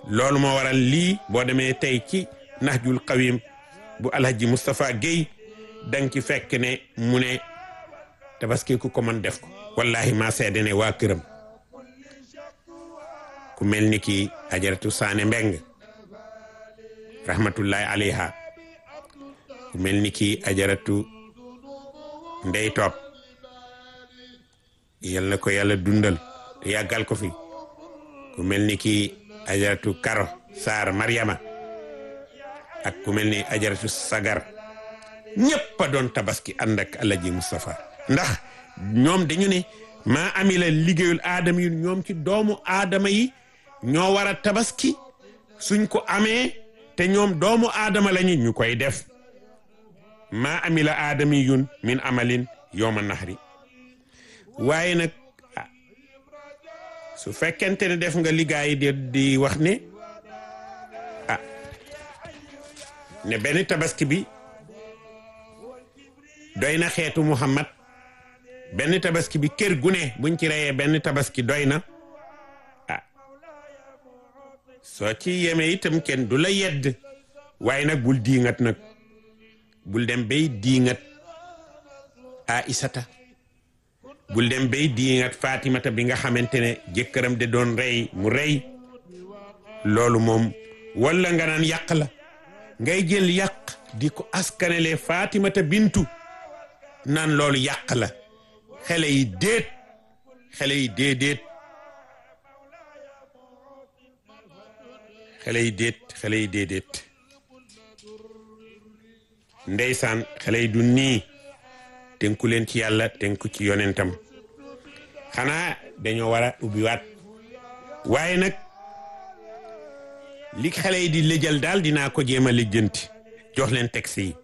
loolu moo waral lii boo demee tey ci Nahjul Qawim bu Alhaji Moustapha Guèye danga ci fekk ne mu ne tabaski ku ko mën def ko wallahi maa seede ne waa këram ku mel ni ki ajaratu saane mbeng rahmatullahi alayha ku mel ni ki ajaratu ndey topp yal na ko yàlla dundal te yàggal ko fi ku mel ni ki ajaratu karo saar mariama ak ku mel ni ajaratu sagar ñëpp a doon tabaski ànd ak alaji Moustapha ndax ñoom dañu ne maa amila liggéeyul aadama yi ñoom ci doomu aadama yi ñoo war a tabaski suñ ko amee te ñoom doomu aadama lañu ñu koy def maa amila aadami yun min amalin yowma nahri waaye nag su fekkente ne def nga liggaay di di wax ne ah ne benn tabaski bi doy na xeetu Muhammad benn tabaski bi kër gu ne buñ ci reyee benn tabaski doy na ah soo ci yemee itam kenn du la yedd waaye nag bul diingat nag bul dem bay diingat Aïsata bul dem bay diingat Fatimata bi nga xamante ne jëkkëram de doon rey mu rey loolu moom walla nga naan yàq la ngay jël yàq di ko askanele Fatimata bintu naan loolu yàq la xale yi déet xale yi déedéet xale yi déet xale yi déedéet ndeysaan xale yi du nii tënku leen ci yàlla tënku ci yonentam xanaa dañoo war a ubbiwaat waaye nag li xale yi di lëjal daal dinaa ko jéem a lijjanti jox leen texte yi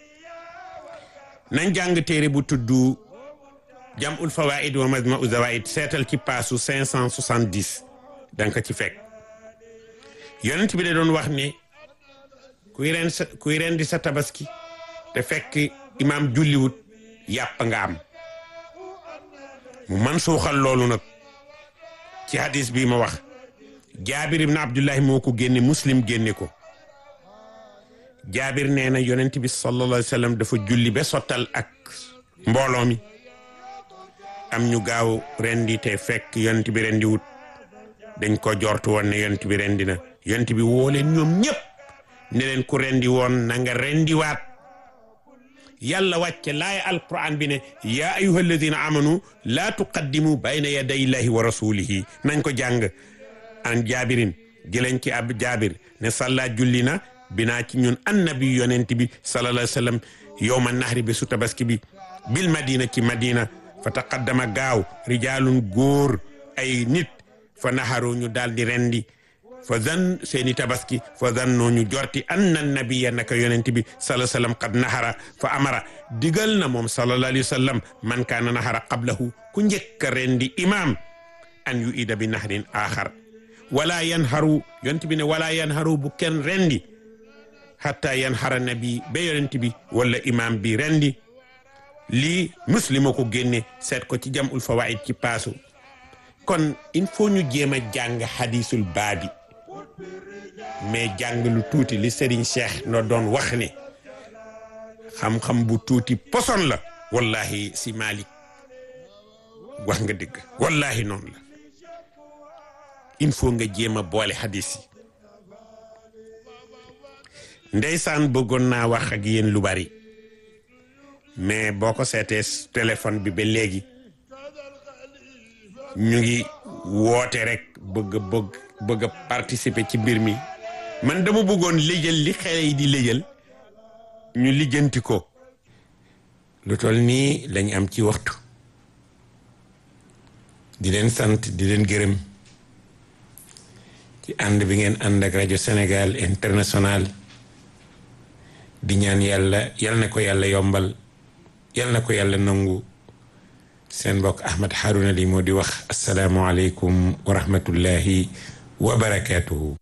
nañ jàng téere bu tudd jamul fawaid wa majmau zawaid seetal ci paasu 570 danga ko ci fekk yonent bi da doon wax ne kuy ren sa kuy ren di sa tabaski te fekk imaam julliwut yàpp nga am mu man suuxal loolu nag ci hadis bi ma wax jaabir ibn abdullahi moo ko génne muslim génne ko jaabir nee na yonent bi sallallahu alayhi wa sallam dafa julli ba sottal ak mbooloo mi am ñu gaaw rendi te fekk yonent bi rendi wut dañ ko jortu woon ne yonent bi rendi na yonent bi woo leen ñoom ñëpp ne leen ku rendi woon na nga rendi waat yàlla wàcce laaya alquran bi ne yaa ayuha alladina amanu laa tuqaddimu bayna yaday illahi wa rasulihi nañ ko jàng an jaabirin jëleen ci ab jaabir ne salla julli na binaa ci ñun annabi yonent bi sallallahu alayhi wa sallam yowma nahri bi su tabaski bi bil madina ci madina fa taqaddama gaaw rijaalun góor ay nit fa naharu ñu daal di rendi fa zan seeni tabaski fa zannoo ñu jorti anna nabiya naka yonent bi sallallahu alayhi wasallam qad nahara fa amara digal na moom sallallahu alayhi wasallam man kaana nahara qablahu ku njëkk a rendi imam an yu ida bi nahrin axar wala yanharu yonent bi ne wala yanharu bu kenn rendi hatta yanhara nabi ba yonent bi wala imam bi rendi lii muslima ko génne seet ko ci jamul fawaid ci paasu kon il faut ñu jéem a jàng hadisul baabi mais jàng lu tuuti li Serigne Cheikh no doon wax ne xam-xam bu tuuti poson la wallahi si Malik wax nga dëgg wallahi noonu la il faut nga jéem a boole hadis yi ndeysaan bëggoon naa wax ak yéen lu bari mais boo ko seetee téléphone bi ba léegi ñu ngi woote rek bëgg bëgg bëgg a participer ci mbir mi man dama bëggoon lijjal li xale yi di lijjal ñu lijjanti ko lu toll nii lañ am ci waxtu di leen sant di leen gërëm ci ànd bi ngeen ànd ak rajo Sénégal international di ñaan yàlla yal na ko yàlla yombal yal na ko yàlla nangu seen mbokk Ahmed Harouna li moo di wax asalaamualeykum wa rahmatullahi wa barakaatuhu